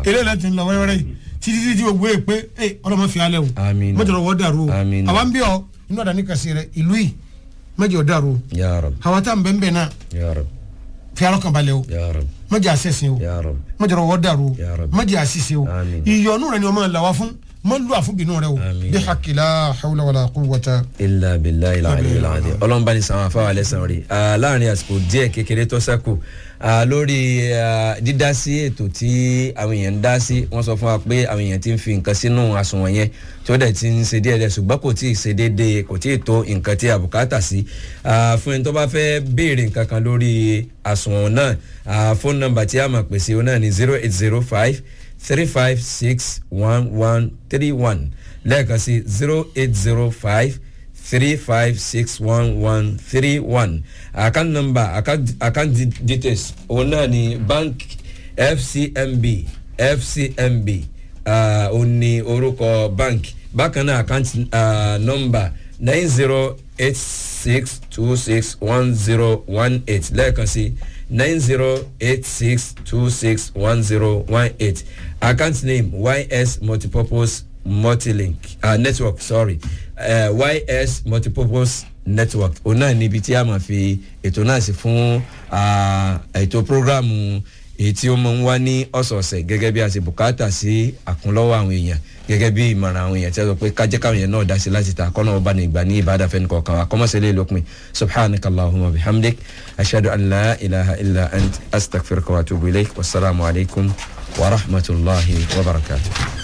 eléyìí láti ń lọ wẹ́rẹ́wẹ́rẹ́ yìí títí títí gbogbo ẹ̀ pé ẹ ọlọ́mọ fi alẹ́ o Àmín. mọ́jọ́ wọ́n dàrú o Àmín. àwa ń bí ọ inú ọ̀dà ní kàsí rẹ ìlú yìí mọ́jọ́ dàrú o ya rab àwa tá à ń bẹ́ẹ̀ bẹ́ẹ̀ náà ya rab fi alọ́ kan balẹ̀ o ya rab mọ́jọ́ àṣẹ̀sìn o ya rab mọ́jọ́ wọ́n dàrú o Ya Rabbi. mọ́jọ́ àṣìṣe o Àmín. ìyọnu rẹ ni ọmọ làwa fún mọ́ lù àfúnbínú rẹ o Àmín. bí hakilá hawla wàlá quwwata. ilà bìlà ilà àlè ilà àdè ọlọ́mọba ní sàwọn afáwà lẹ́sàn rí Ah, láàrin àsìkò díẹ̀ kékeré tó sẹ́kù ah, lórí ah, dídá sí ètò tí àwọn èèyàn ń dá sí wọ́n sọ fún wa pé àwọn èèyàn ti ń fi nǹkan sínú àsùnwọ̀n yẹn tó dẹ̀ ti ń ṣe díẹ̀ díẹ̀ ṣùgbọ́n kò tí ì ṣe déédéé kò tí ì tó nǹkan tí a bùkátà sí Ah, fún ẹni tó bá fẹ́ béèrè nǹkan kan lórí àsùnwọ̀n náà ah, fóònù nọ́mbà tí a máa pèsè òun náà ní zero eight zero five three five six one one three one lẹ́ẹ̀kan sí zero eight zero five three five six one one three one account number account account de- details òun náà ni bank fcmb fcmb uh, òun ni orúkọ bank bákan náà account uh, number nine zero eight six two six one zero one eight lẹ́ẹ̀kan sí nine zero eight six two six one zero one eight account name ys multipurpose multilink uh, network sorry uh, ys multipurpose network òun náà níbi tí a máa fi ètò náà sí fún uh, ètò programu èyí tí ó máa ń wá ní ọ̀sọ̀ọ̀sẹ̀ gẹ́gẹ́ bí a ṣe bùkátà sí àkúnlọ́wọ́ àwọn èèyàn gẹ́gẹ́ bí ìmọ̀ràn àwọn èèyàn tí a sọ pé kájẹ́ káwọn èèyàn náà dá sí láti ta kọ́nà ọba ní ìgbà ní ìbádà fẹ́ni kọ̀ọ̀kan wa kọ́mọ́sẹ̀ lè lópin subhanaka allahumma bihamdik ashadu an la ilaha illa ant astaghfiruka wa atubu ilayk wasalaamu alaykum wa rahmatulahi wa barakatuh.